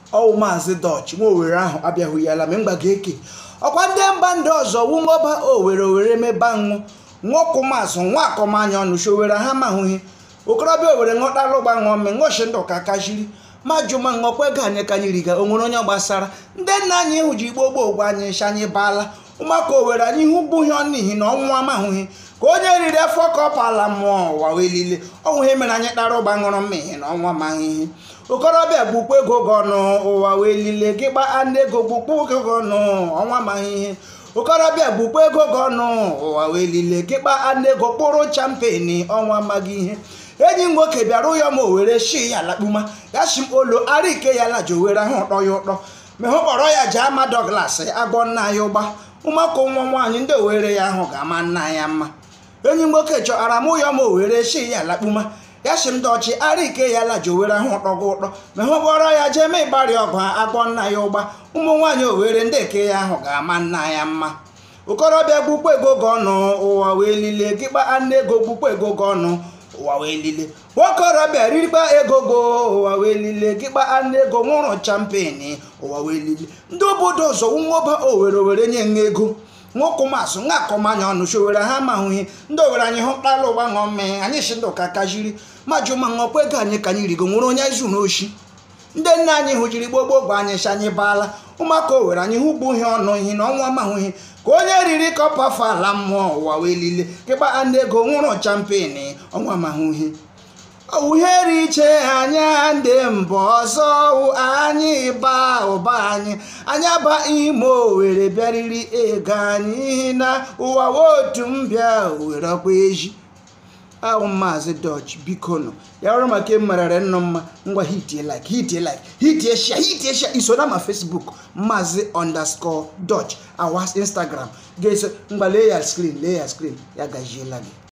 ọwụ maazị dọch nwa owere ahụ abịaghị ya la ma mgbaga eke ọkwa ndị mba ndị ọzọ wungoba owere owere meba nwụ nwokwụmazụ nwa akọmanya ọnụ showere ha mahụghị okorobịa owere ṅụtara ụgba ṅụọ mme ṅụchi ndụ ka kachiri ma jụma ṅụọkwa ego anyị ka anyị riga o nwere onye gbasara ndị nna anyị hụ ji gboo gboo gwa anyị nshi anyị baala ụmụaka owere anyị hụ bụghị ọnụ n'ihi na ọnwụ amahụghị ka onye riri afọ kọpala mmụọ ụwa wee lile ọnwụ ihe mere anyị kpara ụgba ṅụrụ mmehie na ọnwa amaghị ihe okorobịa gbukwa ego gị ọnụ ụwa wee lile gị gbaa ndị ego gbukwa ego gị ọnụ ọnwa amaghị ihe okorobịa gbukwa ego gị ọnụ ụwa wee lile gị gbaa ndị ego kpụrụ champeni ọnwa amaghị ihe enyi m nwoke bịara ụyọ ma o were shi ya lakpuma ya shi m olo ara ike ya laji owere ahụ ụtọ ya ụtọ ma hụ kpọrọ ya jee ama dọglas agwọ nna ya ụgba ụmụaka nwa nwaanyị ndị owere ya ahụ ga-ama nna ya mma enyi m nwoke chọrọ m ụyọ ma o were shi ya lakpuma ya shi m dọchi ara ike ya laji owere ahụ ụtọ gị ụtọ ma hụ kpọrọ ya jee mee ịgbarị ọgụ ha agwọ nna ya ụgba ụmụ nwaanyị owere ndị eke ya ahụ ga-ama nna ya mma okorobịa gbukwa ego gị ọnụ ụwa wee lile gị gbaa nne ego gbukwa ego gị ọnụ ụwa wee lile nwokorobịa ririkpa ego go ụwa wee lile gị gbaa nne ego nwụrụ champeni ụwa wee lile ndị obodo ọzọ nwoba owere owere nye nha ego nwokwụmasụ nwa akọmanya ọnụ showere ha mahụghị ndị owere anyị hụ kpala ụgba ṅụọ mmehie anyị si ndụ ka kajiri ma jụ ma ṅụọkwa ego anyị ka anyị rigo nwere onye zuru oshi ndị nna anyị hụjiri gbogbo gwa anyị si anyị baala ụmụaka owere anyị hụ gbughị ọnụ ihe na ọnwa mahụghị ka onye riri kọpa afọ ala mmụọ ụwa wee lile kịkpa ndị ego nwụrụ champeni ọnwa mahụghị uhere iche anya ndị mba ọzọ anyị ba ụba anyị anya ba ime owere bịariri ego anyị na ụwa otu mbịa were ọkwa eji ahụ maazị dọch biko nọ ya ọrụ maka emerere nnọ mma ngwa hitie like hitie like hitie share hitie share iso na ma facebook maazị underscore dọch awa instagram ga-eso ngwa lee ya screen lee ya screen ya gajiela gị